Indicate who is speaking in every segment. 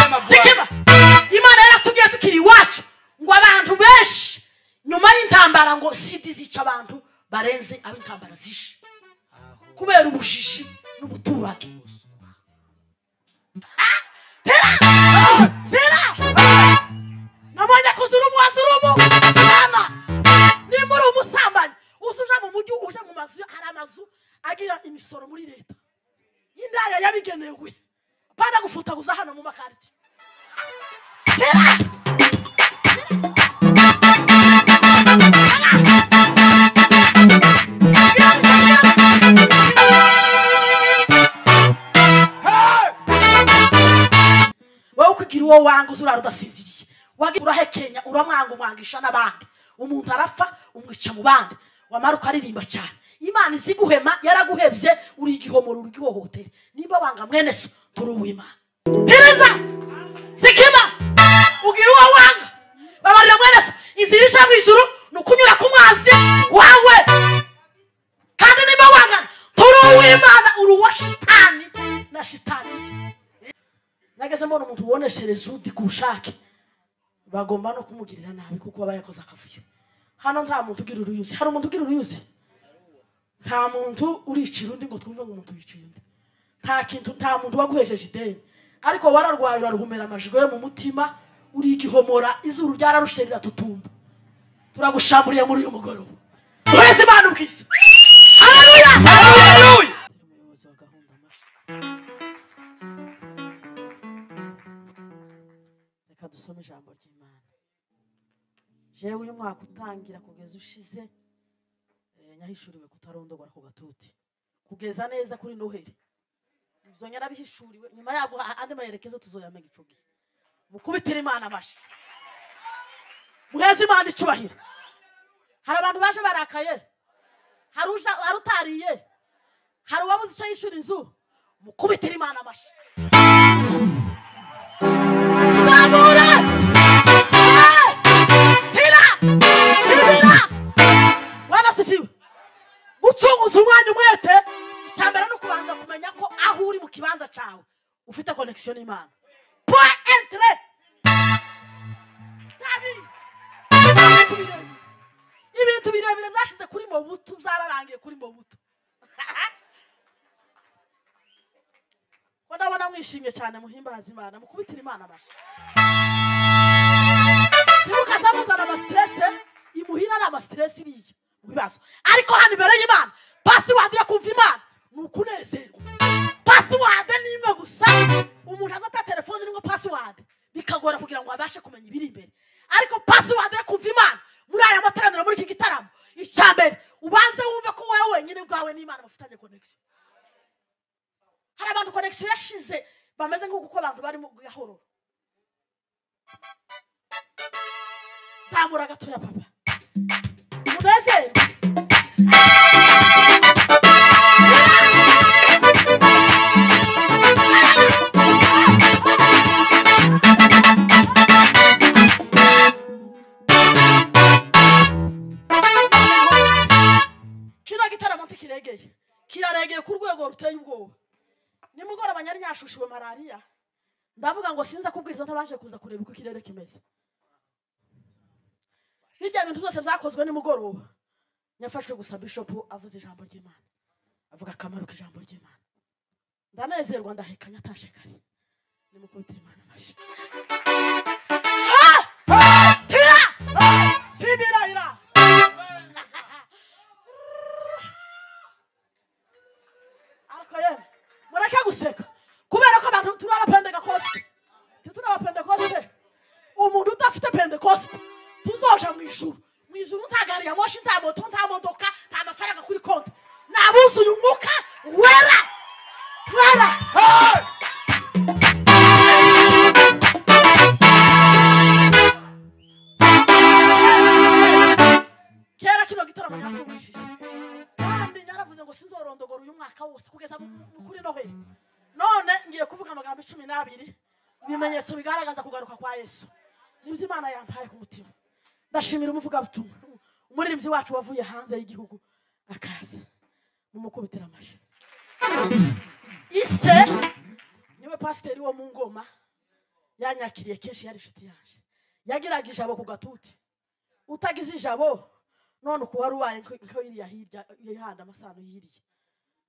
Speaker 1: amaguru
Speaker 2: zikiba imana yaratubwiye tukiri iwacu ngo abantu benshi nyuma y'intambara ngo sida zica abantu barenze abo intambara zishe kubera ubujiji n'ubuturage zira nabonye ko uzira umuwazi uri umukana nimba uri umusambanyi uza uja mu mujyi uje mu mazu hari amazu agira imisoro muri leta y'indaya yabigenewe banagufutaguza hano mu makariti wowe kugira uwo wanga uzurara udasinziriye wagira urahekenya uramwanga umwangisha n'abandi umuntu arapfa umwica mu bandi wamara ukaririmba cyane imana izi guhema yaraguhebye uri igihomoro uri igihohotere niba wanga mwene so turi uw'imana pereza zikima ugira uwo wanga babarira mwene so inzira ija mu ijuru ni ukunyura ku mwanzi wawe kandi niba wangana turi uw'imana uri uwa shitani na shitaniye nageze mbona umuntu uboneshereza undi ku bushake bagomba no kumugirira nabi kuko aba yakoze akavuyo hano nta muntu ugira uruyuzi hari umuntu ugira uruyuzi nta muntu uricira undi ngo twumve ngo umuntu yiciye undi nta kintu nta muntu waguhesheje ideni ariko wararwaye uraruhumera amajigo yo mu mutima uri igihomora izuru ryararushe riratutumba turagushamburiye muri uyu mugoroba wese imana ubwiza haleluya
Speaker 1: Haleluya!
Speaker 2: umuyobozi wa gahunda mashya reka dusome ijambo ry'imana jewe uyu mwaka utangira kugeza ushize eh, nyahishuriwe kutarondogora ku gatuti kugeza neza kuri noheli ibyo nyarabihishuriwe nyuma yabwo ha- andi mayerekezo tuzoyamenya ico gihe mukubitire imana amashyi muheze imana icubahiro hari abantu baje barakaye hari uja- hari utariye hari uwabuze icyo yishura inzu mukubitire imana amashyi Zamura! Hira! Hira! Wanasifiwe. Gucunguza umwanya umwete, icya mbere ni ukubanza kumenya ko aho uri mu kibanza cyawe ufite connection n'Imana. Point entre. Kabiri. Ibintu birebire. Ibintu birebire byashize kuri Mobutu byararangiye kuri Mobutu. Ko ndabona mwishimye cyane muhimbaza Imana, mukubitire Imana amashyi. ntimuka zamuzana amasiterese imuhira ari amasiterese iriya mu bibazo ariko hano imbere y'imana pasiwadi yo kumva imana ni ukunezerwa pasiwadi ni imwe gusa umuntu azata telefone irimo pasiwadi bikagora kugira ngo abashe kumenya ibiri imbere ariko pasiwadi yo kumva imana muri aya materaniro muri iki gitaramo icya mbere ubanze wumve ko wowe wenyine bwawe n'imana bafitanye konegisiyo hari abantu konegisiyo yashize bameze nk'uko uko abantu barimo gahororo zamura gatoya papa umunezero kino gitaramo ntikiregeye kiraregeye ku rwego ruteye ubwoba nimugoroba nyari nyashushiwe malariya ndavuga ngo sinza kubwiriza ntabanje kuza kureba uko ikirere kimeze hirya bintu byose byakozwe nimugoroba nyafashwe gusa bishopu avuze ijambo ry'imana avuga akamaro k'ijambo ry'imana ndanezerwa ndahekanya atashe kare nimukubitira imana amashyi Ha! Tira! Sibira, ira! ariko yewe mureke guseka kubera ko abantu turi abapendekoste turi abapendekoste umuntu udafite pendekoste tuzoja mu ijuru mu ijuru nta gari ya moshi nta moto nta modoka nta mafaranga kuri konti ni abuzuye umwuka wera wera kera kino gitaramo nyacubishije kandi naravuze ngo sinzorondogora uyu mwaka wose kugeza mu- mu- kuri noheli none ngiye kuvuga amagambo icumi n'abiri ibimenyetso bigaragaza kugaruka kwa yesu nibyo imana yampaye ku mutima ndashimira umuvugabutumwa umuririmbyi wacu wavuye hanze y'igihugu akaza mumukubitira amashyi ise niwe pasiteri wo mu ngoma yanyakiriye kenshi yari inshuti yanjye yagiraga ijabo ku gatuti utagize ijabo none uku wari ubaye nko- nko iriya hirya yihanda amasano yiriye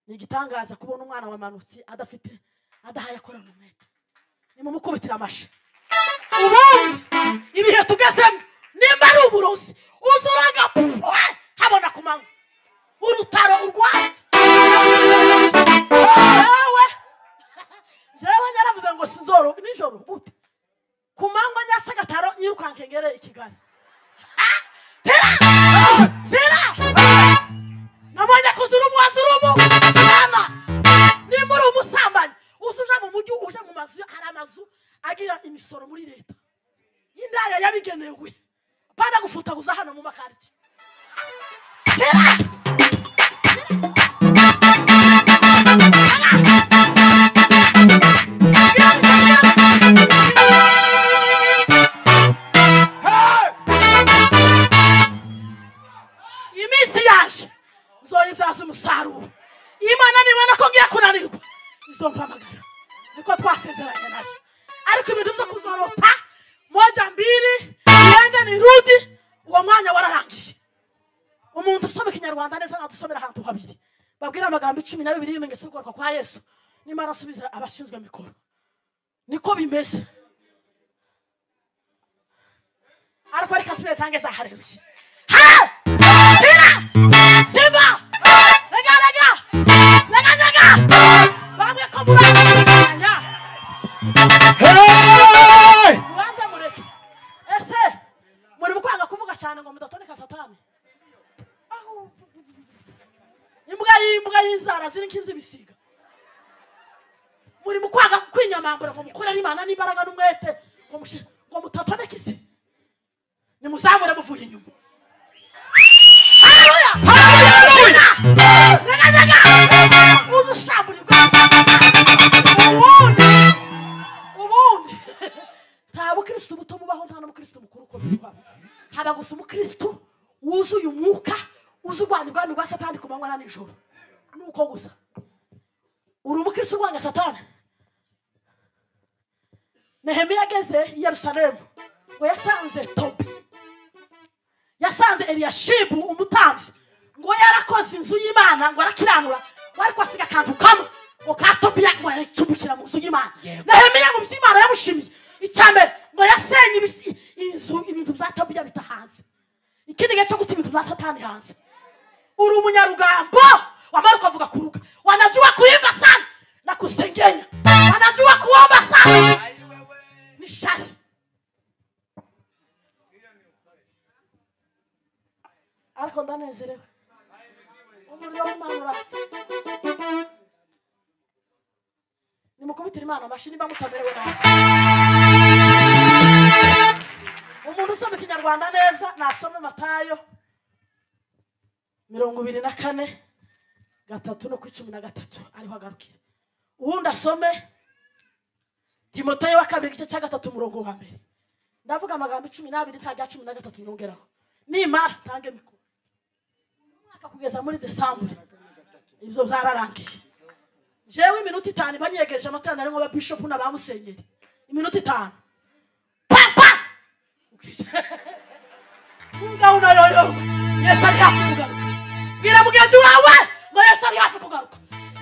Speaker 2: ni igitangaza kubona umwana wamanutse adafite adahaye akorana umwete nimumukubitire amashe ubundi ibihe tugezemo nimba ari uburozi uzuraga pwe habona ku manywa urutaro urwatsi jewe jewe nyaravuze ngo sinzoro nijoro gute ku manywa nyasagataro nyirukankengere i kigali Ha! Sira! Sira! nabonye kuzura umwazurumu sana nimba uri umusambanyi uza uja mu mujyi uje mu mazu hari amazu agira imisoro muri leta y'indaya yabigenewe banagufutaguza hano mu makariti iminsi yaje uzoyibyaza umusaruro imana nibona ko ngiye kunanirwa izompamagara niko twasezeranye nayo ariko ibintu byo kuzorota moja mbiri yende ni rudi uwo mwanya wararangiye umuntu usoma ikinyarwanda neza ntabwo usomera ahantu habiri babwira amagambo icumi na bibiri y'umenyeso kugaruka kwa yesu nimara asubiza abashinzwe mikoro niko bimeze ariko reka tubetange za hareruye Ha! Hira! Simba! Rega, rega! Rega, rega! bamwe ko muranganya
Speaker 1: Hey!
Speaker 2: mubaze mureke ese muri mukwanga kuvuga cyane ngo mudatoneka satani Ahu. imbwa y'imbwa y'inzara ziri nk'iz'ibisiga muri mukwanga kwinyamambura ngo mukorere imana n'imbaraga n'umwete ngo mushi- ngo mutatoneka isi nimuzamure muvuye inyuma Haleluya! Haleluya! Nyega, nyega! uze ushamburirwe ubundi ubundi nta bukirisitu buto bubaho nta n'umukirisitu mukuru uko bibaho haba gusa umukirisitu wuzuye umwuka uzi urwanya ubwami rwa satani ku manywa na nijoro ni uko gusa uri umukirisitu urwanya satani nehemiya ageze i yerusalemu ngo yasanze tobi yasanze eliyashibu umutambyi ngo yarakoze inzu y'imana ngo arakiranura ngo ariko asiga akantu kamwe ngo ka tobiya ngo yaricumbikira mu nzu y'imana
Speaker 1: Yego.
Speaker 2: nehemiya ngo iby'imana yamushimiye icya mbere ngo yasenye ibisi- inzu ibintu bya tobiya bita hanze ikindi gihe cyo guta ibintu bya satani hanze uri umunyarugambo wamara ukavuga kuruka wanajua kuimba sana na kusengenya wanajua kuomba sana ni shari ariko ndanezerewe umuriro w'imana urasa nimukubitire imana amashyi niba mutamerewe nabi umuntu usoma ikinyarwanda neza nasome matayo mirongo ibiri na kane gatatu no ku icumi na gatatu ariho agarukira ubundi asome timoteyo wa kabiri igice cya gatatu umurongo wa mbere ndavuga amagambo icumi n'abiri nta rya cumi na gatatu nyongeraho nimara ntange mikoro umwaka kugeza muri desambure ibyo byararangiye jewe iminota itanu iba nyegereje amateraniro arimo ababishopu n'abamusenyeri iminota itanu papa umugabo unayoyoba yesu ari hafi kugaruka bwira mugenzi wawe ngo yesu ari hafi kugaruka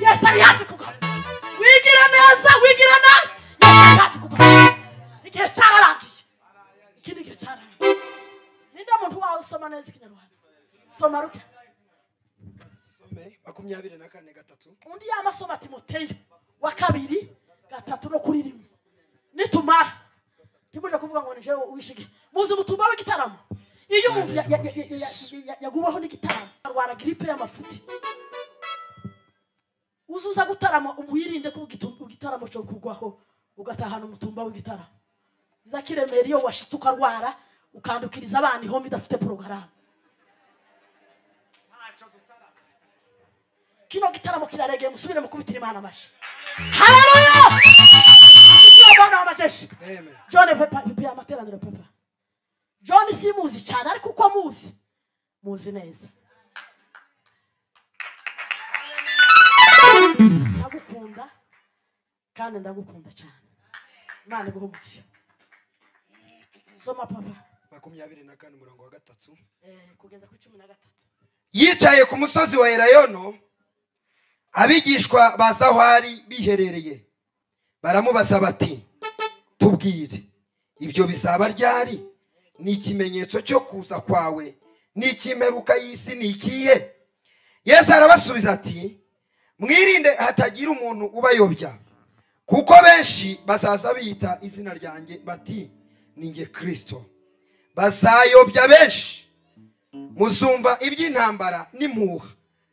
Speaker 2: yesu ari hafi kugaruka wigira neza wigira nabi yesu ari hafi kugaruka igihe cyararangiye ikindi gihe cyararangiye ninde muntu wawe usoma neza ikinyarwanda soma ruke
Speaker 1: makumyabiri na kane gatatu
Speaker 2: undi yamasoma timoteyo wa kabiri gatatu no kuri rimwe nitumara ntimuje kuvuga ngo nije wishige muzi ubutumwa w'igitaramo iyo umuntu ya- ya- ya- ya- ya- ya- yaguweho n'igitaramo arwara giripe y'amafuti uzuza gutarama wirinde ko ugitu- igitaramo cyo kugwaho ugatahana umutumba w'igitaramo iza kiremera iyo washitse ukarwara ukandukiriza abana ihombe idafite porogaramu kino gitaramo kiraregeye musubire mukubitira imana amashyi haleluya umwana w'amajeshi
Speaker 1: Amen.
Speaker 2: john pepa pepa amateraniro pepa john simuzi cyane ariko uko muzi muzi neza ndagukunda kandi ndagukunda cyane imana iguhe umugisha soma papa
Speaker 1: makumyabiri na kane umurongo wa gatatu
Speaker 2: Eh, kugeza ku cumi na gatatu
Speaker 1: yicaye ku musozi wa elayono abigishwa baza aho ari biherereye baramubaza bati tubwire ibyo bizaba ryari ni ikimenyetso cyo kuza kwawe n'icy'imperuka y'isi ni ikihe yesu arabasubiza ati mwirinde hatagira umuntu ubayobya kuko benshi bazaza biyita izina ryanjye bati ni nge kirisito bazayobya benshi muzumva iby'intambara n'impuha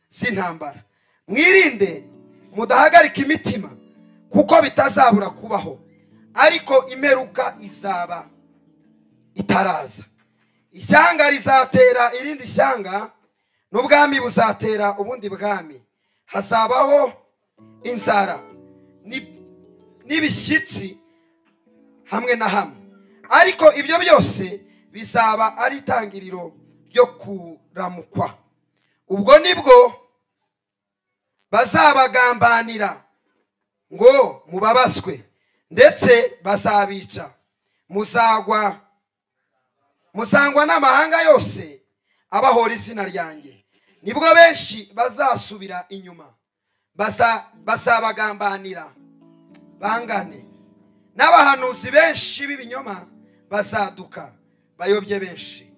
Speaker 1: z'intambara mwirinde mudahagarika imitima kuko bitazabura kubaho ariko imperuka izaba itaraza ishyanga rizatera irindi shyanga n'ubwami buzatera ubundi bwami hazabaho inzara n'ib- n'ibishyitsi hamwe na hamwe ariko ibyo byose bizaba ari itangiriro ryo kuramukwa ubwo nibwo bazabagambanira ngo mubabaswe ndetse bazabica muzagwa musangwa n'amahanga yose abahora izina ryanjye nibwo benshi bazasubira inyuma Baza- bazabagambanira bangane n'abahanuzi benshi b'ibinyoma bazaduka bayobye benshi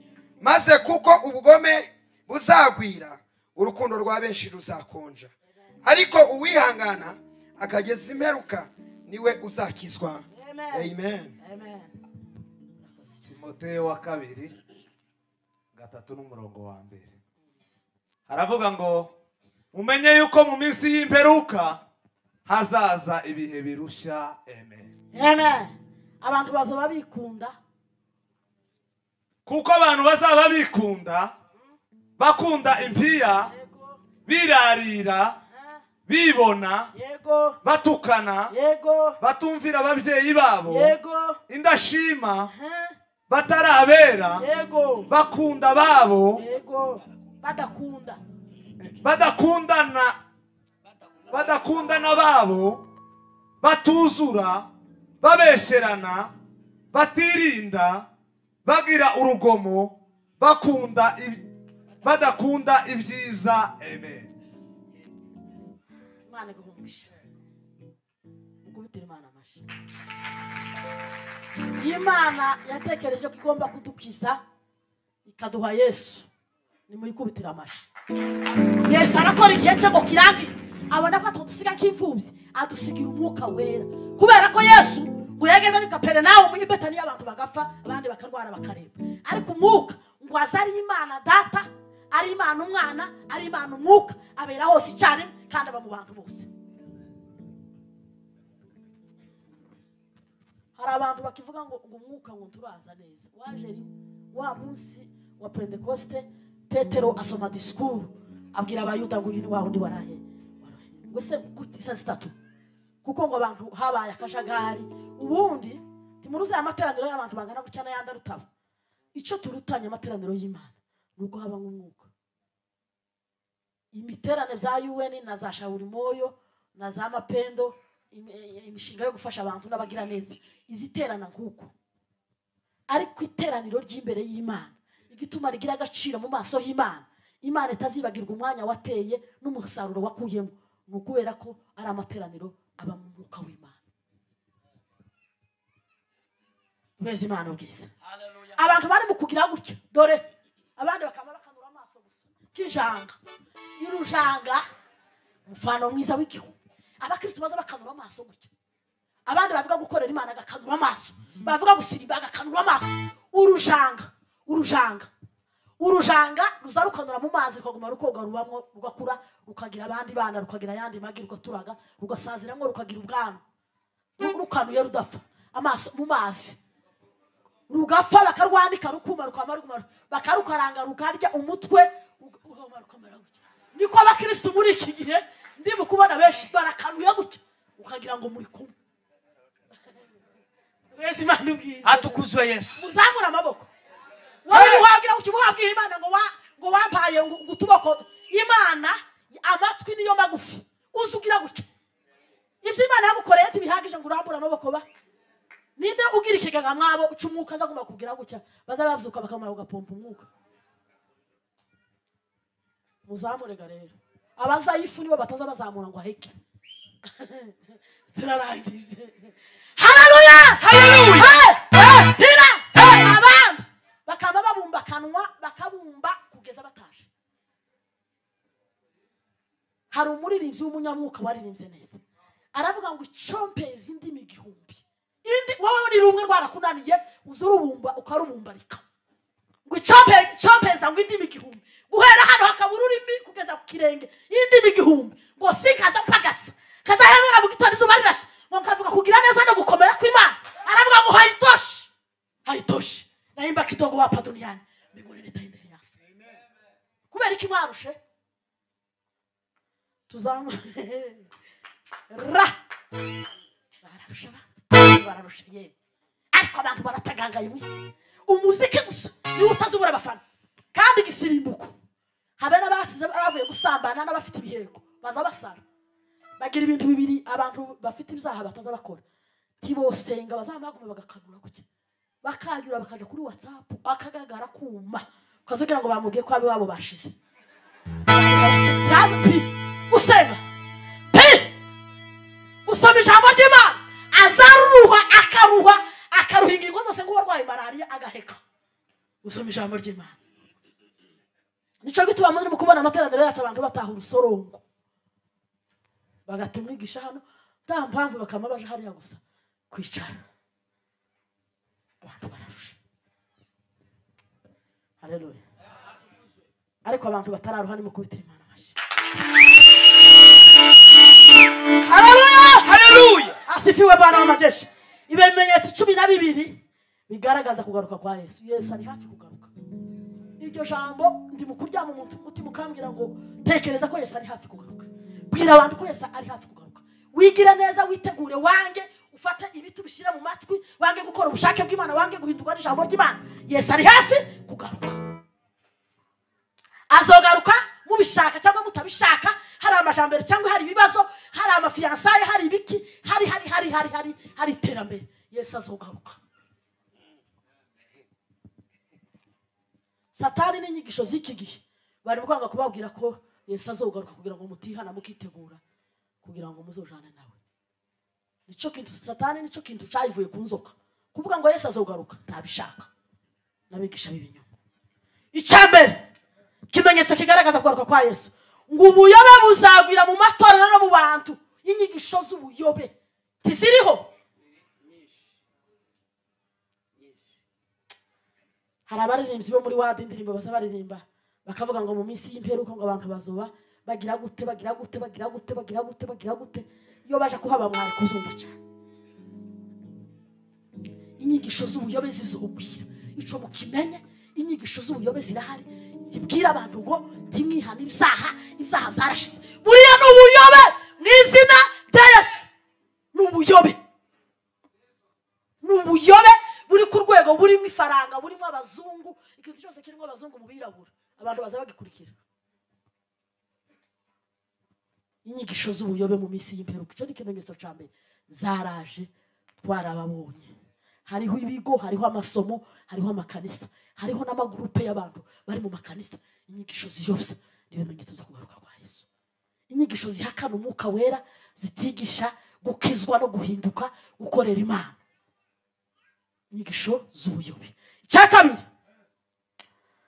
Speaker 1: maze kuko ubugome buzagwira urukundo rwa benshi ruzakonja ariko uwihangana akageza imperuka niwe uzakizwa
Speaker 2: Amen.
Speaker 1: amen
Speaker 2: Amen.
Speaker 3: timoteyo wa kabiri gatatu n'umurongo wa mbere haravuga ngo mumenye yuko mu minsi y'imperuka hazaza ibihe birushya amen
Speaker 2: Amen. abantu bazoba bikunda
Speaker 3: kuko abantu bazaba bikunda bakunda impiya
Speaker 2: yego
Speaker 3: birarira
Speaker 2: Ah,
Speaker 3: bibona
Speaker 2: yego
Speaker 3: batukana
Speaker 2: yego
Speaker 3: batumvira ababyeyi babo
Speaker 2: yego
Speaker 3: indashima
Speaker 2: Ah,
Speaker 3: batarabera
Speaker 2: yego
Speaker 3: bakunda babo
Speaker 2: yego badakunda
Speaker 3: badakundana badakundana babo batuzura babesherana batirinda bagira urugomo bakunda iby- badakunda ibyiza amen
Speaker 2: imana iguha umugisha mukubitire imana amashyi imana yatekereje ko igomba kudukiza ikaduha yesu nimuyikubitire amashyi yesu arakora igihe cye ngo kirangire abona ko atadusiga nk'imfubyi adusigira umwuka wera kubera ko yesu ngo yageze ari kapere nawe muri betaniya abantu bagapfa abandi bakarwara bakareba ariko umwuka ngo aze ari imana data ari imana umwana ari imana umwuka abera hose icyarimwe kandi aba mu bantu bose hari abantu bakivuga ngo ngo umwuka ngo turaza neza waje rimwe wa munsi wa pentekoste petero asoma disikuru abwira abayuda ngo uyu ni wa wundi warahe warahe. ngo se gute isa zitatu kuko ngo abantu habaye akajagari ubundi timuruze aya materaniro y'abantu bangana gutya n'ayandi arutaba icyo turutanye amateraniro y'imana ni uko habamo umwuka imiterane bya un na za shawurimoyo na za mapendo im- eh, imishinga yo gufasha abantu n'abagiraneza iziterana nk'uko ariko iteraniro ry'imbere y'imana igituma rigira agaciro mu maso y'imana imana itazibagirwa umwanya wateye n'umusaruro wakuyemo ni ukubera ko ari amateraniro aba mu mwuka w'imana mwezi imana ubwiza abantu bari mu kugira gutya dore abandi bakaba bakanura amaso gusa k'injanga y'urujanga umufano mwiza w'igihugu abakristo baza bakanura amaso gutya abandi bavuga gukorera imana agakanura amaso bavuga gusirimba agakanura amaso urujanga urujanga urujanga ruza rukanura mu mazi rukaguma rukoga rubamwo rugakura rukagira abandi bana rukagira ayandi magi rugaturaga rugasaziramo rukagira ubwana Ru- rukanuye rudapfa amaso mu mazi rugapfa bakarwanika rukuma rukama rukuma bakarukaranga rukarya umutwe rug- ruhoma rukamera gutya niko abakirisitu muri iki gihe ndimo kubona benshi barakanuye gutya ukagira ngo muri kumwe wese imana ubwiza
Speaker 4: hatukuzwe yesu
Speaker 2: muzamure amaboko wowe wagira ngo ukimuhabwiye imana ngo wa- ngo wampaye ngo ngo utuboko imana amatwi niyo magufi uzi ugira gutya ibyo imana yagukoreye ntibihagije ngo urambure amaboko ba ninde ugira nyiri ikigega mwabo uca umwuka aza agomba kugira gutya baza babyuka bakamara ugapompa umwuka muzamurega rero abazayifu nibo bataza bazamura ngo aheke turarangije hararuya hararuya hira abandi bakaba babumba akanwa bakabumba kugeza bataje hari umuririmbyi w'umunyamwuka waririmbye neza aravuga ngo icompeza indimi igihumbi indi wowe uri rumwe rwarakunaniye uza urubumba ukarubumbarika ngo icompe- icompeza ngo indimi igihumbi guhera hano hakaba ururimi kugeza ku kirenge indimi igihumbi ngo sikaza mpagasa kazahemera mu gitondo izuba rirashe ngo nkavuga kugira neza no gukomera kw'imana aravuga ngo hayitoshe hayitoshe nahimba kidogo wapa duniani mbingu nileta indeni yasa kubera iki mwarushe tuzamu ra bararusha abandi bararusha yewe ariko abantu baratagangaye munsi umuziki gusa niwo utazubura abafana kandi igisirimbuko habe n'abasize bavuye gusambana n'abafite ibiheko baza basara bagira ibintu bibiri abantu bafite ibyaha bataza bakora tibosenga bazamubagume bagakanura gutya bakanyura bakaja kuri watsapu akagagara kuma ukazugira ngo bamubwiye ko ab'iwabo bashize yaza pi gusenga pi gusoma ijambo ry'imana azaruha akaruha akaruha ingingo zose nk'uwarwaye malariya agaheka gusoma ijambo ry'imana nicyo gituma murimo kubona amateraniro yacu abantu bataha urusorongo bagata umwigisha hano nta mpamvu bakaba baje hariya gusa kwicara abantu bararusha hareruya ariko abantu batararuha ni mu kubitira imana amashyi hareruya
Speaker 3: haleluya
Speaker 2: asifiwe bwana w'amajeshi ibimenyetso cumi na bibiri bigaragaza kugaruka kwa yesu yesu ari hafi kugaruka iryo jambo ndi mu kuryama umuntu umutima ukambwira ngo tekereza ko yesu ari hafi kugaruka bwira abantu ko yesu ari hafi kugaruka wigire neza witegure wange ufate ibiti ubishyire mu matwi wange gukora ubushake bw'imana wange guhindurwa n'ijambo ry'imana yesu ari hafi kugaruka azogaruka mubishaka cyangwa mutabishaka hari amajambere cyangwa hari ibibazo hari amafiyansaye hari ibiki hari hari hari hari hari hari iterambere yesu azogaruka satani n'inyigisho z'iki gihe bari kwanga kubabwira ko yesu azogaruka kugira ngo mutihana mukitegura kugira ngo muzojane nawe nicyo kintu satani nicyo kintu cyayivuye ku nzoka kuvuga ngo yesu azogaruka ntabishaka n'abigisha b'ibinyoma icyambere ikimenyetso kigaragaza kugaruka kwa yesu ngo ubuyobe buzagwira mu matorero no mu bantu inyigisho z'ubuyobe ntiziriho hari abaririmbyi bo muri wadi indirimbo baza baririmba bakavuga ngo mu minsi y'imperuka ngo abantu bazoba bagira gute bagira gute bagira gute bagira gute bagira gute iyo baje kuhaba mwari kuzumva cyane inyigisho z'ubuyobe zizubwira ico mukimenye inyigisho z'ubuyobe zirahari zibwira abantu ngo ntimwihane ibyaha ibyaha byarashize buriya ni ubuyobe mu izina rya yesu ni ubuyobe ni ubuyobe buri ku rwego burimo ifaranga burimo abazungu ikintu cyose kirimo abazungu mu birabura abantu baza bagikurikira inyigisho z'ubuyobe mu minsi y'imperuka icyo ni ikimenyetso cya mbere zaraje twarababonye hariho ibigo hariho amasomo hariho amakanisa hariho n'amagurupe y'abantu bari mu makanisa inyigisho ziyobya niyo bimenyetso byo kugaruka kwa yesu inyigisho zihakana umwuka wera zitigisha gukizwa no guhinduka gukorera imana inyigisho z'ubuyobe icya kabiri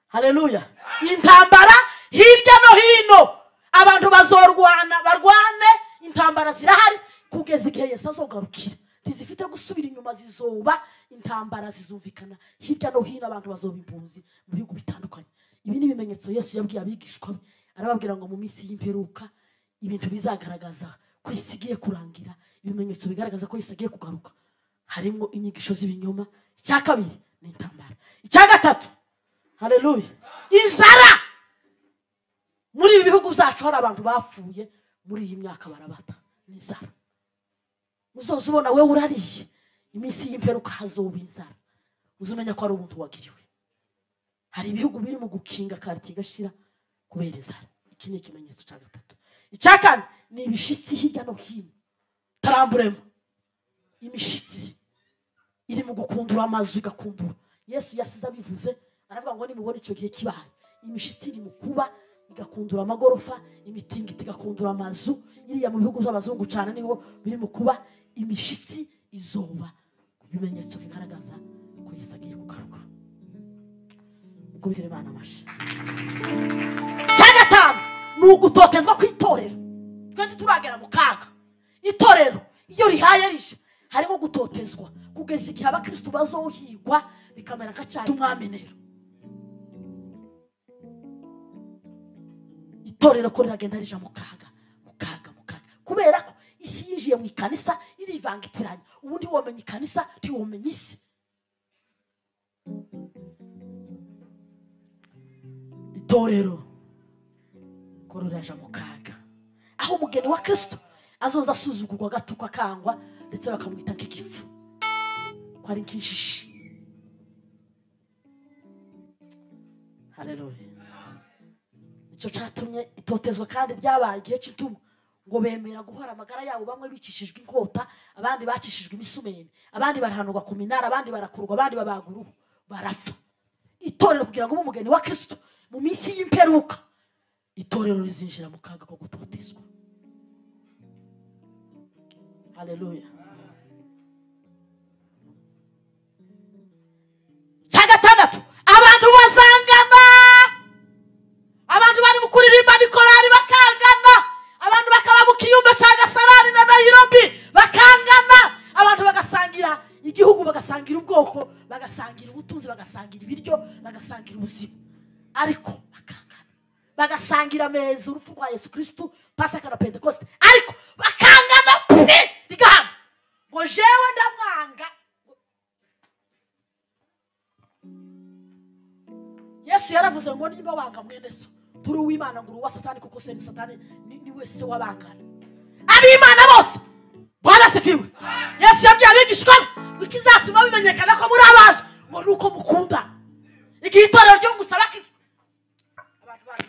Speaker 2: haleluya intambara hirya no hino abantu bazorwana barwane intambara zirahari kugeza igihe yesu azogarukira ntizifite gusubira inyuma zizoba intambara zizumvikana hirya no hino abantu bazoba impunzi mu bihugu bitandukanye ibi ni ibimenyetso yesu yabwiye abigishwa be arababwira ngo mu minsi y'imperuka ibintu bizagaragaza ko isi igiye kurangira ibimenyetso bigaragaza ko isi agiye kugaruka harimo inyigisho z'ibinyoma icya kabiri ni intambara icya gatatu haleluya inzara muri ibi bihugu byacu hari abantu bapfuye muri iyi myaka barabata n'inzara uzoza ubona we urariye iminsi y'imperuka hazoba inzara uzumenya ko hari ubuntu wagiriwe hari ibihugu biri mu gukinga karite igashira kubera inzara iki ni ikimenyetso cya gatatu icya kane ni ibishitsi hirya no hino taramburemo imishitsi iri mu gukundura amazu igakundura yesu yasize abivuze aravuga ngo nimubona icyo gihe kibaye imishitsi iri mu kuba igakundura amagorofa imitingito igakundura amazu iriya mu bihugu by'abazungu cyane niho biri mu kuba imishitsi izoba ku bimenyetso bigaragaza ko yesu agiye kugaruka mukubitire bana amashyi cya gatanu ni ugutotezwa ku itorero twese turagera mu kaga itorero iyo rihaye rije harimo gutotezwa kugeza igihe abakirisitu bazohigwa bikamera nka cyari umwamenero itorero ko riragenda rija mu kaga mu kaga mu kaga kubera ko isi yinjiye mu ikanisa irivangitiranya ubu ntiwomenya ikanisa ntiwomenya isi itorero ko riraja mu kaga aho umugeni wa kirisito azoza asuzugurwa agatukwa akangwa ndetse bakamwita nk'igifu ko ari nk'inshishi hareruya icyo cyatumye itotezwa kandi ryabaye igihe cy'ituma ngo bemera guhora amagara yabo bamwe bicishijwe inkota abandi bacishijwe imisumeni abandi barahanurwa ku minara abandi barakurwa abandi babagwa uruhu barapfa itorero kugira ngo ube umugeni wa kirisito mu minsi y'imperuka itorero rizinjira mu kaga ko gutotezwa haleluya cya gatandatu abantu bazangana abantu bari mu kuririmba ni korari bakangana abantu bakaba mu kiyumba cya gasarani na nayirobi bakangana abantu bagasangira igihugu bagasangira ubwoko bagasangira ubutunzi bagasangira ibiryo bagasangira ubuzima ariko bakangana bagasangira ameza urupfu rwa yesu kirisitu pasaka na pentekoste ariko bakangana pe rigahama ngo jewe ndamwanga yesu yaravuze ngo niba wanga mwene so turi uw'imana ngo uri uwa satani kuko se ni satani ni- ni wese wabangana ab'imana bose barasifiwe yesu yabwiye abigishwa be ko izatuma bimenyekana ko muri abaje ngo ni uko mukundana igihe itorero ryo gusaba kristo abantu bari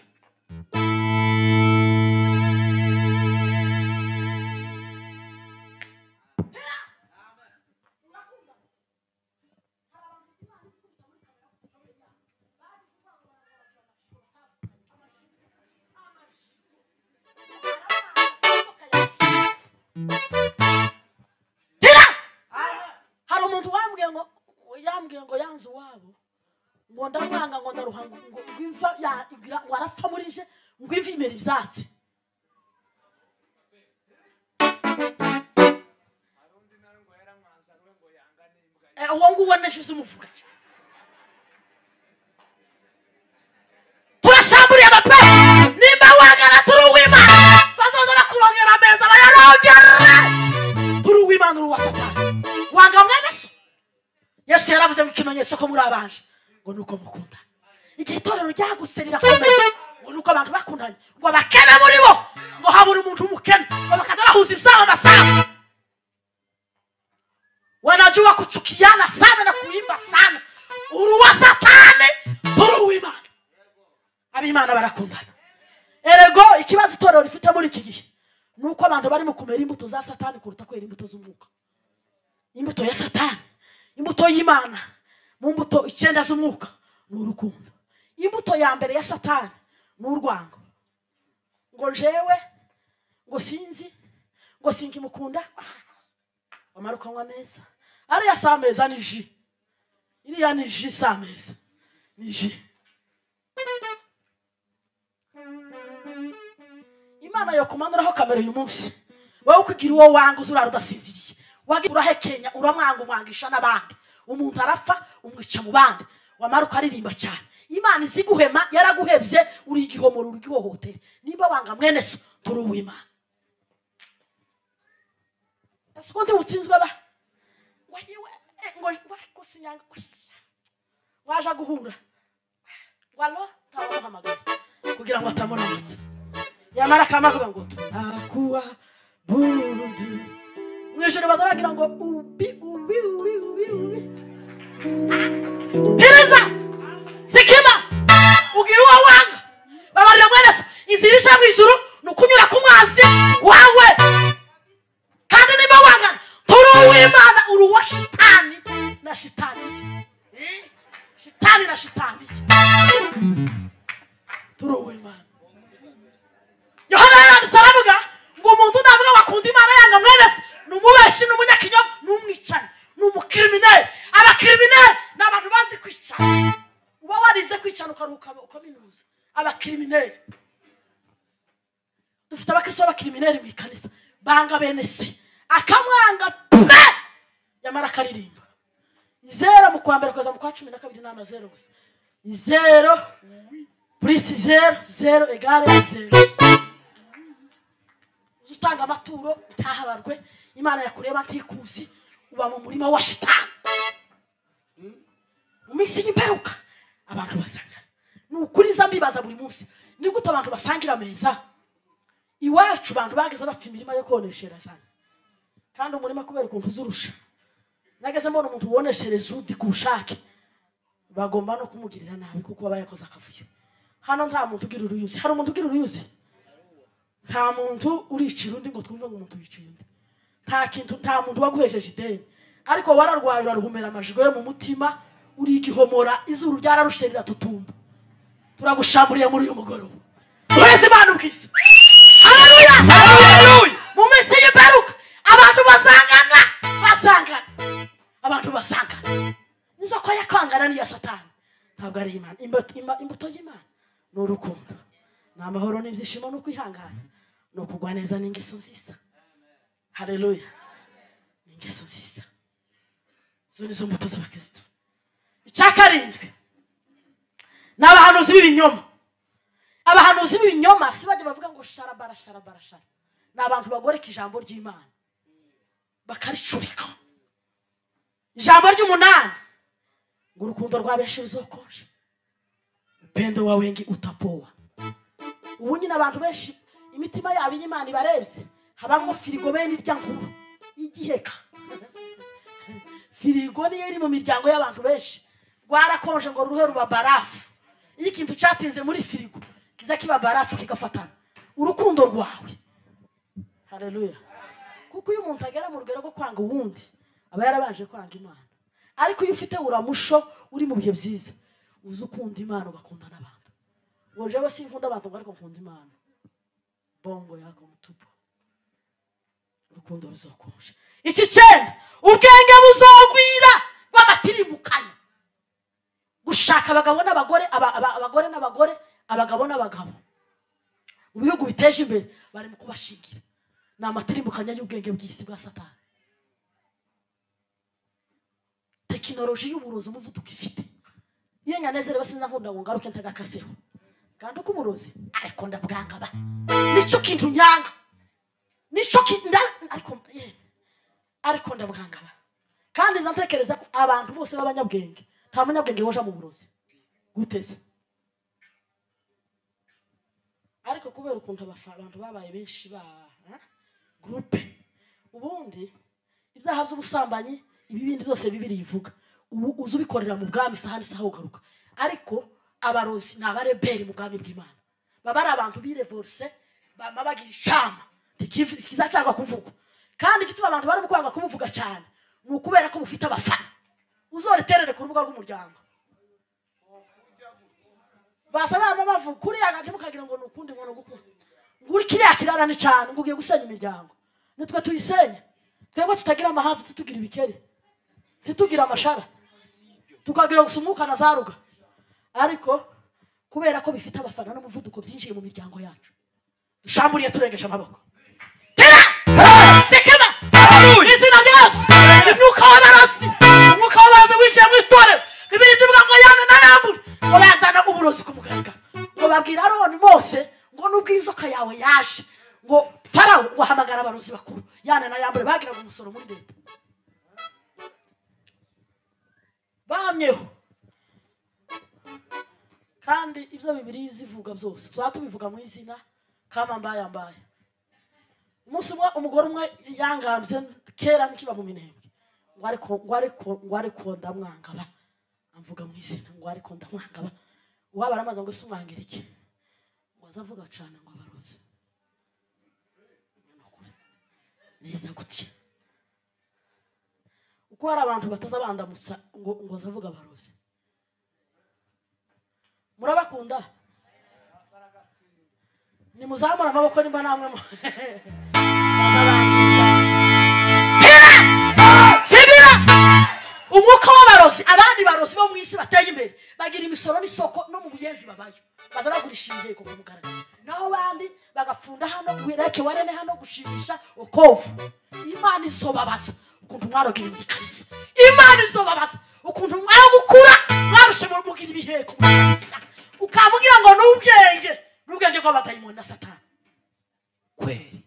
Speaker 2: tera hari umuntu wambwiye ngo yambwiye ngo yanze uwabo ngo ndamwanga ngo ndaruha ngo ngo imva ya- igira- ngo arapfa muri je ngo imva imera ibyatsi Eh, uwo nguwo neshize umuvuga turashamburiye amape nimba wangana turi uw'imana bazoza bakurongera ameza bayarongera turi uw'imana uri uwa satani wanga mwene so yesu yaravuze mu kimenyetso ko muri abanje ngo ni uko mukundana igihe itorero ryagutse rirakomeye ngo ni uko abantu bakundanye ngo abakene muri bo ngo habura umuntu umukene ngo bakaza bahuza ibyaha na sana wanajua kuchukiana sana na kuimba sana uruwa satani turi uw'imana ab'imana barakundana erego ikibazo itorero rifite muri iki gihe ni uko abantu barimo kumera imbuto za satani kuruta kwera imbuto z'umwuka imbuto ya satani imbuto y'imana mu mbuto icyenda z'umwuka ni urukundo imbuto ya mbere ya satani ni urwango ngo jewe ngo sinzi ngo sinkimukunda wamara ukanywa meza ariya si ameza ni ji iriya ni ji si ameza ni ji imana yokumanuraho kamera uyu munsi wowe ukugira uwo wanga uzurara udasinziriye wagira urahekenya uramwanga umwangisha n'abandi umuntu arapfa umwica mu bandi wamara ukaririmba cyane imana izi guhema yaraguhebye uri igihomoro uri igihohotere niba wanga mwene so turi uw'imana ese uko ndi butsinzwe ba wayiwe eh, ngo wakusinyanga waje guhura walo ntawamuhamagara kugira ngo atamuramutsa yamara akamavuga ngo tunakuwa budu mu ijoro baza bagira ngo ubi ubi ubi ubi ubi pereza sikima ugira uwo wanga babarira mwereso inzira ija mu ijuru ni ukunyura ku mwanzi wawe kandi niba wangana turi uw'imana uri uwa shitani na shitani shitani na shitani turowe imana yohana yaranditse aravuga ngo umuntu navuga ngo akunda imana yanga mwene se ni umubeshi ni umunyakinyoma ni umwicanyi ni umukirimineri abakirimineri ni abantu bazi kwicana uba warize kwicana ukaruhuka ukaminuza abakirimineri dufite abakristo b'abakirimineri mu ikanisa banga bene se akamwanga pe yamara akaririmba zero mu kwa mbere kugeza mu kwa cumi na kabiri ni amazero gusa zero purisi zero zero egare zero uza utanga amaturo utahabarwe imana yakureba ntikuzi uba mu murima wa shitani mu minsi y'imperuka abantu basangana ni ukuri nza mbibaza buri munsi ni gute abantu basangira ameza iwacu abantu bageze bafite imirima yo konesherezanya kandi umurima kubera ukuntu uzurusha nageze mbona umuntu woneshereza undi ku bushake bagomba no kumugirira nabi kuko aba yakoze akavuyo hano nta muntu ugira uruyuzi hari umuntu ugira uruyuzi nta muntu uricira undi ngo twumve ngo umuntu yiciye undi nta kintu nta muntu waguhesheje ideni ariko wararwaye uraruhumera amajigo yo mu mutima urigihomora izuru ryararushe riratutumba turagushamburiye muri uyu mugoroba duheze imana ubwiza Haleluya!
Speaker 3: Haleluya!
Speaker 2: mu minsi y'imperuka abantu bazangana bazangana abantu bazangana inzoka yo kwangana n'iya satani ntabwo ari imana Imbuto- ima- imbuto y'imana ni urukundo ni amahoro n'ibyishimo no kwihangana ni ukugwa neza n'ingeso nziza hareruya ni ingeso nziza izo ni zo mbuto z'abakristo icya karindwi ni abahanuzi b'ibinyoma abahanuzi b'ibinyoma si bajya bavuga ngo sharabara sharabara shara ni abantu bagoreka ijambo ry'imana bakaricurika ijambo ry'umunani ngo urukundo rwa benshi ruzokonje upendo wa wengi utapoa ubu nyine abantu benshi imitima yabo iyo imana ibarebye habamo firigo bene irya nkuru y'igiheka firigo niyo iri mu miryango y'abantu benshi rwarakonje ngo ruhe ruba barafu iyo ikintu cyatinze muri firigo kiza kiba barafu kigafatana urukundo rwawe hareruya kuko iyo umuntu agera mu rugero rwo kwanga uwundi aba yarabanje kwanga imana ariko iyo ufite uramusho uri mu bihe byiza uzi ukunda imana ugakunda n'abantu ngo jewe sinkunda abantu ngo ariko nkunda imana bongo yako mutupo urukundo ruzokonje iki cyenda ubwenge buzogwira rw'amatirimukanya gushaka abagabo n'abagore aba- aba- abagore n'abagore abagabo n'abagabo mu bihugu biteje imbere bari mu kubashingira ni amatirimukanya y'ubwenge bw'isi bwa satani tekinoloji y'uburozi umuvuduko ifite iyo nyanezere basinza nkunda ngo ngaruke ntagakaseho kandi uko uburozi ariko ndabwanga ba nicyo kintu nyanga nicyo kintu nda- ariko eh, ariko ndabwanga ba kandi nza ntekereza ko abantu bose b'abanyabwenge nta munyabwenge woja mu burozi guteze ariko kubera ukuntu abafa- abantu babaye benshi ba ha? gurupe ubundi ibyaha by'ubusambanyi ibi bindi byose bibiri bivuga ubu uza ubikorera mu bwami isaha n'isaha ugaruka ariko abarozi ni abareberi mu bwami bw'imana baba ari abantu birevorse bama bagira icama kizacanga kuvugwa kandi igituma abantu barimo kwanga kubuvuga cyane ni ukubera ko bufite abafana uzoriterere ku rubuga rw'umuryango basa baba bavuga kuriya gati mukagira ngo ni ukundi ngo ni ugukunda ngo uri kiriya kirara ni cyane ngo ugiye gusenya imiryango nitwe tuyisenya twebwe tutagira amahanzi titugira ibikeri titugira amashara tukagira gusa umwuka na za ruga ariko kubera ko bifite abafana n'umuvuduko byinjiye mu miryango yacu dushamburiye turengeje amaboko tera sekema izina rya yesu imyuka w'abarasi umwuka w'abazi winjiye mu itorero bibiri bivuga ngo yanu na yambure ngo bazana uburozi ku mugaragaro ngo babwira aroni mose ngo nubwo inzoka yawe yaje ngo farawo ngo ahamagara abarozi bakuru yana na yambure bagiraga umusoro muri leta bamyeho kandi ibyo bibiri zivuga byose tuzaba tubivuga mu izina kama mbaya mbaya umunsi umwe umugore umwe yangambye kera ntikiba mu minembwe ngo ariko ngo ariko ngo ariko ndamwangaba amvuga mu izina ngo ariko ndamwangaba uwaba aramaze ngo ese umwangire iki ngo aze avuga cyane ngo abarozi neza gutya kuko hari abantu batazabandamutsa ngo ngo azavuga abarozi murabakunda nimuzamura amaboko nimba namwe mu- bazabangiza sibira umwuka w'abarozi abandi barozi bo mu isi bateye imbere bagira imisoro n'isoko no mu buyenzi babayo baza bagurisha ibiheko ku mugaragaro naho abandi bagafunda hano wireke warene hano gushimisha okovu imana izobabaza ukuntu mwarogira mu kanisa imana izobabaza ukuntu mwagukura mwarushe mu mugira ibiheko mu kanisa ukamubwira ngo ni ubwenge ni ubwenge bw'abadayimoni na satani kweri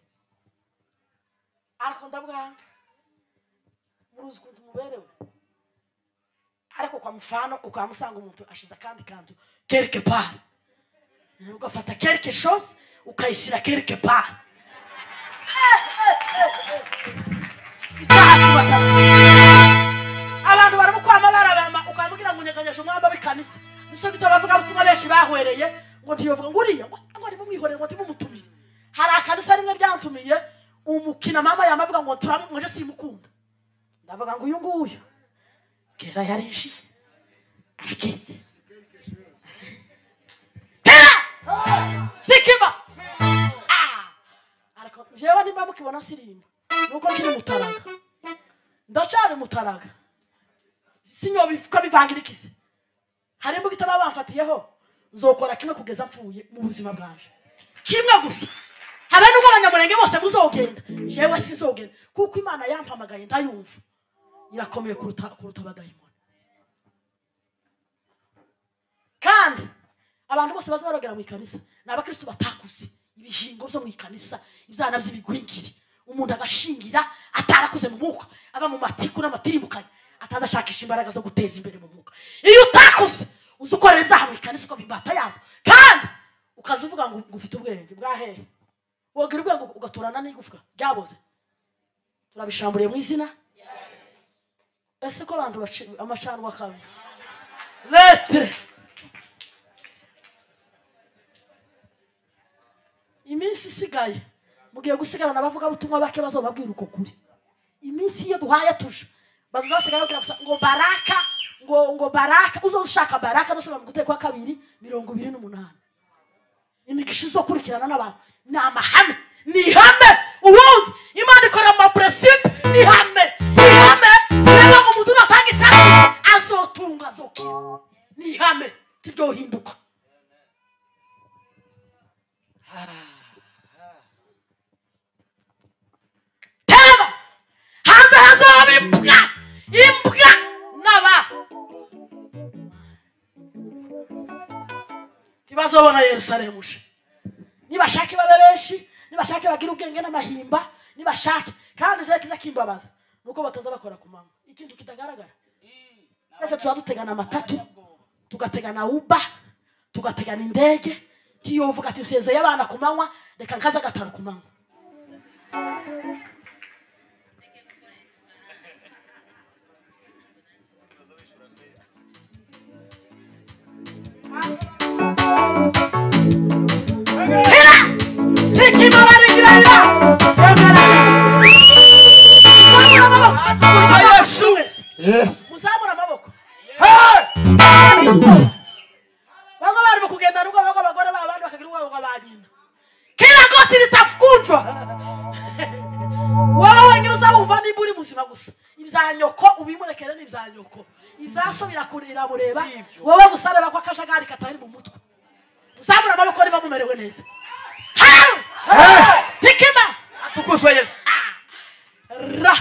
Speaker 2: ariko ndabwanga muruzi ukuntu muberewe ariko kwa mfano ukamusanga umuntu ashize akandi kantu quelque part ugafata quelque chose ukayishyira quelque part Isaha kubaza. abantu baramukwama barabama ukamubwira ngo unyeganyeje umwamba w'ikanisa nicyo gituma abavugabutumwa benshi bahwereye ngo ntiyovuga ngo uriya ngo ngo ntimumwihorere ngo ntimumutumire hari akanisa rimwe byantumiye umukina mama yamavuga ngo turamu ngo nje simukunda ndavuga ngo uyu nguyu kera yarishiye arakeze kera sikima Ah! ariko jewe nimba mukibona sirimba nuko kiri mutaraga ndacari mutaraga sinyobifuka bivangira ikisi hari imbuga itaba bamfatiyeho nzokora kimwe kugeza mfuye mu buzima bwanje kimwe gusa habe n'ubwo abanyamurenge bose muzogenda jewe sinzogenda kuko imana yampamagaye ndayumva irakomeye kuruta kuruta abadayimoni kandi abantu bose baza barogera mu ikanisa ni abakristo batakuze ibihingo byo mu ikanisa ibyana by'ibigwingiri umuntu agashingira atarakuze mu mwuka aba mu matiku n'amatirimukanye ataza ashakisha imbaraga zo guteza imbere mu mwuka iyo utakuze uzi ukorera ibyaha mu ikanisa uko bimbata yabyo kandi ukaza uvuga ngo ngo ufite ubwenge bwahehe wogira ubwenge ugaturana n'igufwa ryaboze turabishamburiye mu izina ese ko abantu baci- amacandwa akabi letere iminsi isigaye mugiye gusigarana abavugabutumwa bake bazobabwira uko kuri iminsi iyo duhaye tuje bazasigara bagira gusa ngo baraka ngo ngo baraka ushaka baraka azasubira mu guteka kwa kabiri mirongo ibiri n'umunani imigisha izokurikirana n'abantu ni amahame ni ihame ubundi imana ikorera mu mapuresimpe ni ihame ni ihame niba ngo umuntu natanga icyatsi azotunga azokira ni ihame tiryohinduka teba hanze hazaba imbwa imbwa n'aba ntibazobona yerusalemu uje nibashake babe benshi nibashake bagire ubwenge n'amahimba nibashake kandi je kiza kimbabaza nuko bataza bakora ku manywa ikintu kitagaragara twese tuza dutegana amatatu tugategana uba tugategana indege tiyovuga ati nsezeye abana ku manywa reka nkaza gataro ku manywa Hira! Sikima barigirayira! Yagarara! Muzamura amaboko! Muzamura amaboko wese!
Speaker 1: Yes.
Speaker 2: Muzamura amaboko!
Speaker 3: Hey!
Speaker 2: Bamwe barimo kugenda n'ubwo bamwe abagore babo abandi bakagira ubwoba bwa ba nyina. Kila goti litafukuzwa! Wowe wenyine uzawumva nimba uri muzima gusa. Ibya nyoko ubimurekere ni ibya nyoko. Ibyaso birakurira mureba. Wowe gusa reba ko akajagari katari mu mutwe. Muzamura amaboko niba mumerewe neza. Haramu! Hikima!
Speaker 3: Atukuzwe Yesu.
Speaker 2: ra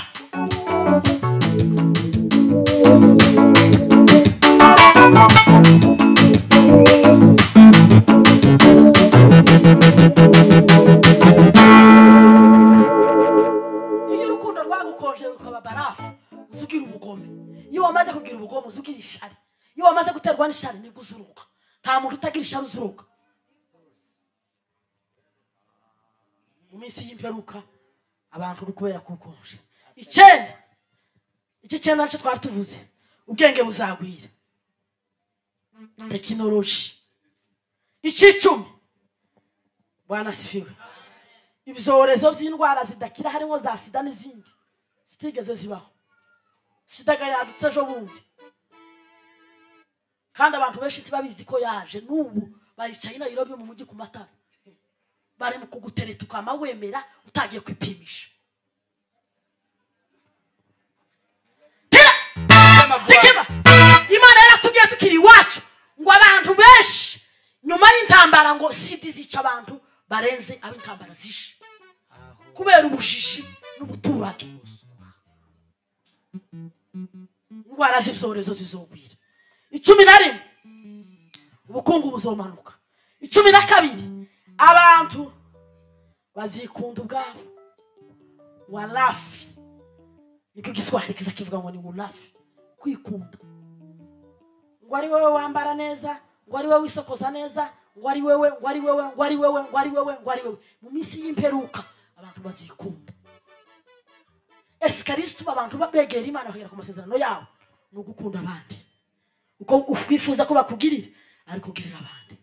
Speaker 2: iyo urukundo rwagukonje rukaba barafu uzugira ubugome iyo wamaze kugira ubugome uzugira ishari iyo wamaze guterwa n'ishari nibwo uzuruka nta muntu utagira ishari uzuruka mu minsi y'imperuka abantu uri kubera kukonje icyenda iki cyenda nicyo twari tuvuze ubwenge buzagwira tekinoloji icyicumi bwanasifiwe ibyorezo by'indwara zidakira harimo za sida n'izindi zitigeze zibaho sidaga yadutse ejo bundi kandi abantu benshi ntibabizi ko yaje n'ubu bayicaye i nayirobi mu mujyi ku matara bari mu kugutereta ukama wemera utagiye kwipimisha Tira! Sikima! imana yaratubwiye tukiri iwacu ngo abantu benshi nyuma y'intambara ngo sida zica abantu barenze ab'intambara zishe kubera ubujiji n'umuturage indwara z'ibyorezo zizogwira icumi na rimwe ubukungu buzomanuka icumi na kabiri abantu bazikunda ubwabo warafi niko igiswahili kiza kivuga ngo ni warafi kwikunda ngo ari wowe wambara neza ngo ari wowe wisokoza neza ngo ari wowe ngo ari wowe ngo ari wowe ngo ari wowe ngo ari wowe mu minsi y'imperuka abantu bazikunda ese kristo abantu ba- begera imana bakagera ku masezerano yabo ni ugukunda abandi uko wifuza ko bakugirira ariko ugirira abandi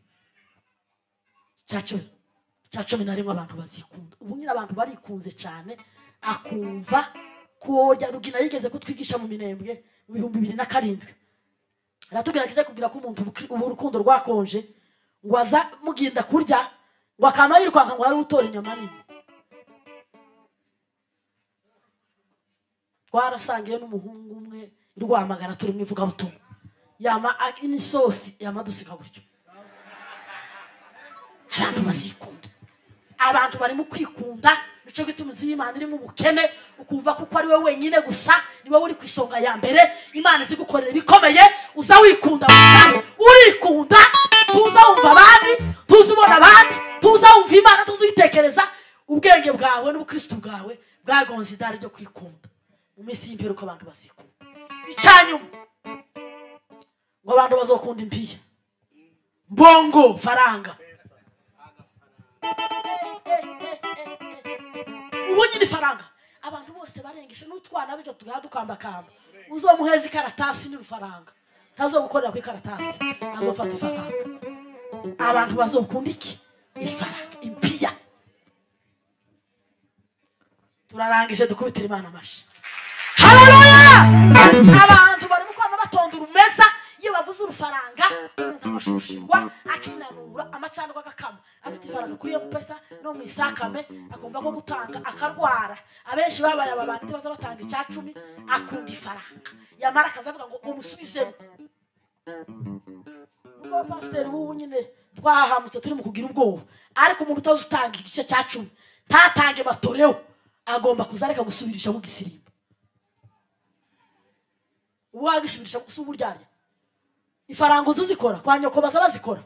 Speaker 2: cya cumi cya cumi na rimwe abantu bazikunda ubu nyine abantu barikunze cyane akumva ko rya rugina yigeze kutwigisha mu minembwe mu bihumbi bibiri na karindwi aratubwira kize kugira ko umuntu ubu- ubu urukundo rwakonje ngo aza muginda kurya ngo akama yirukanka ngo hari utora inyama nini twarasangiye n'umuhungu umwe i rwamagana turi mu ivugabutumwa yama a- n'isosi yamadusika gutyo abantu bazikunda abantu barimo kwikunda nicyo gituma inzu y'imana irimo ubukene ukumva kuko ari wowe wenyine gusa ni wowe uri ku isonga ya mbere imana izi gukorera ibikomeye uza wikunda gusa urikunda tuza wumva abandi tuza ubona abandi tuza wumva imana tuza uyitekereza ubwenge bwawe n'ubukristo bwawe bwagonze idari ryo kwikunda mu minsi y'imperuka abantu bazikunda icyanyuma ngo abantu bazokunda impiya mbongo faranga ubu nyine ifaranga abantu bose barengeje n'utwana bityo tugaha dukambakamba uzomuheza ikaratasi n'urufaranga ntazogukorera ku ikaratasi azofata ifaranga abantu bazokunda iki ifaranga impiya turarangije dukubitira imana amashi haleluya abantu barimo kwama batonda urumeza iyo bavuze urufaranga umuntu abashushirwa akinanura amacandwa agakama afite ifaranga kuri iyo pesa no mu isakame akumva ko gutanga akarwara abenshi babaye aba bantu ntibaza batanga icya cumi akunda ifaranga yamara akaza avuga ngo umusubizemo ubwo pasiteri w'ubu nyine twahahamutse turi mu kugira ubwoba ariko umuntu utazi utanga igice cya cumi ntatange batoreho agomba kuzareka gusubirishamo igisirimba ubu wagisubirisha gusa ubu uryarya ifaranga uzi uzikora kwa nyoko baza bazikora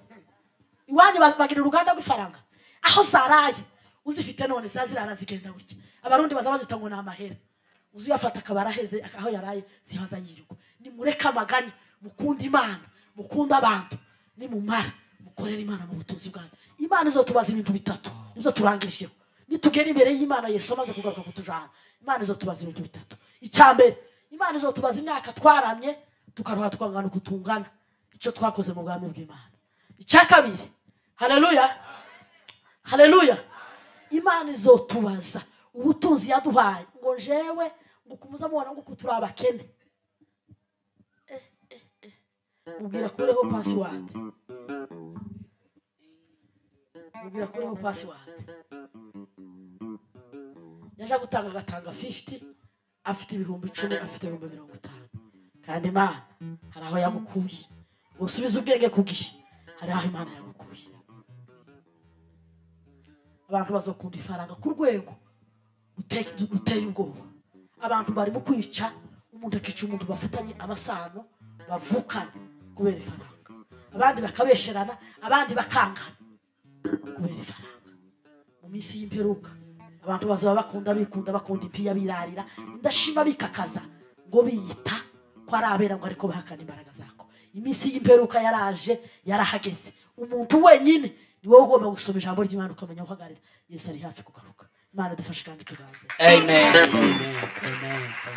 Speaker 2: iwanyu baz- bagira uruganda rw'ifaranga aho zaraye uzifite none ziba zirara zigenda gutya abarundi baza bazita ngo ni amahera uzi uyafata akaba araheze ak- aho yaraye zihaza yirirwa nimureke amaganya mukunda imana mukunde abantu nimumara mukorere imana mu butunzi bwanyu imana izotubaza ibintu bitatu nibyo turangirijeho nitugera imbere y'imana yesu amaze kugaruka kutujana imana izotubaza ibintu bitatu icyambere imana izotubaza imyaka twaramye tukaruha tukangana uko tungana icyo twakoze mu bwami bw'imana icya kabiri haleluya haleluya imana izotubaza ubutunzi yaduhaye ngo jewe ngo kumuza mubona nguko turi abakene Eh, eh, eh. mubwira kureho pasiwadi mubwira kureho pasiwadi yaje gutanga agatanga 50 afite ibihumbi icumi afite ibihumbi mirongo itanu kandi imana hari aho yagukuye usubiza ubwenge ku gihe hari aho imana yagukuye abantu bazokunda ifaranga ku rwego ruteye ruteye ubwoba abantu barimo kwica umuntu akica umuntu bafitanye amasano bavukana kubera ifaranga abandi bakabesherana abandi bakangana kubera ifaranga mu minsi y'imperuka abantu bazaba bakunda bikunda bakunda impiya birarira indashima bikakaza ngo biyita ko ari abera ngo ariko bahakana imbaraga zako iminsi y'imperuka yaraje yarahageze umuntu wenyine ni wowe ugomba gusoma ijambo ry'imana ukamenya guhagarira yesu ari hafi kugaruka imana dufashe kandi tuganze
Speaker 4: Amen. Amen. Amen.